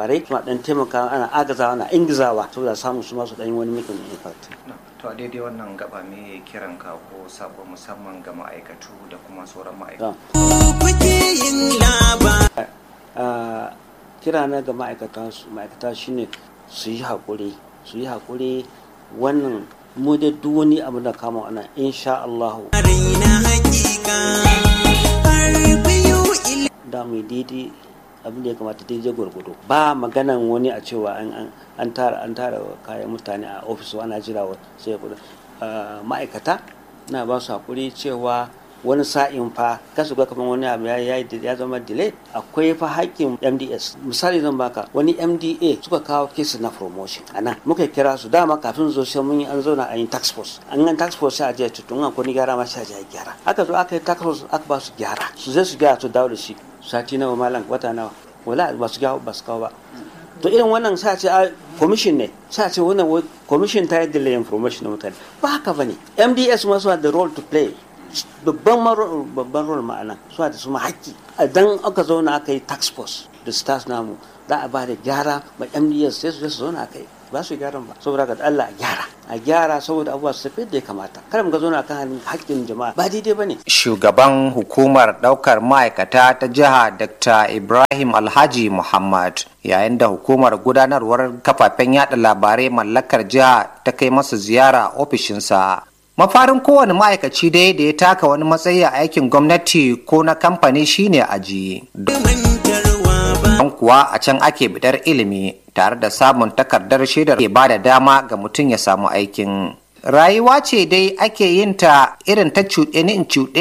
labarai suna dan taimakawa ana agazawa ana ingizawa saboda samun su masu dan wani making impact to a daidai wannan gaba me kiran ka ko sako musamman ga ma'aikatu da kuma sauran ma'aikatu kira na ga ma'aikata shine su yi haƙuri su yi haƙuri wannan mu da duk wani abu da kama ana insha Allah da mu daidai abin da ya kamata daidai gwargwado ba maganan wani a cewa an tara an tara kayan mutane a ofis ana jira sai kuɗi ma'aikata na ba su haƙuri cewa wani sa'in fa kasu ga kamar wani abu ya zama delay akwai fa haƙƙin MDS misali zan baka wani MDA suka kawo kesi na promotion a nan muka kira su dama kafin zo sai mun yi an zauna a yi tax force an yi tax force sai a je tutun an kwani gyara ma sai a je a gyara aka zo aka yi tax force aka ba su gyara su zai su gyara su dawo da shi sati nawa malam wata nawa wala ba su gawo ba su kawo ba to irin wannan sa ce commission ne sa ce wannan commission ta yi delay information na mutane ba haka bane MDS ma suna da role to play babban babban role ma'ana suna da su ma haƙƙi idan aka zauna aka yi tax force da stars namu za a ba da gyara ma MDS sai su zauna aka yi ba su gyaran ba saboda ga Allah a gyara a gyara saboda abubuwa su tafi da ya kamata kada mu ga zauna kan haƙƙin jama'a ba daidai bane shugaban hukumar ɗaukar ma'aikata ta jiha Dr. Ibrahim Alhaji Muhammad yayin da hukumar gudanarwar kafafen yada labarai mallakar jiha ta kai masa ziyara ofishinsa mafarin kowane ma'aikaci dai da ya taka wani matsayi a aikin gwamnati ko na kamfani shine aji don kuwa a can ake bidar ilimi tare da samun takardar shaidar ke ba da dama ga mutum ya samu aikin rayuwa ce dai ake yin ta irin ta cuɗe ni in cuɗe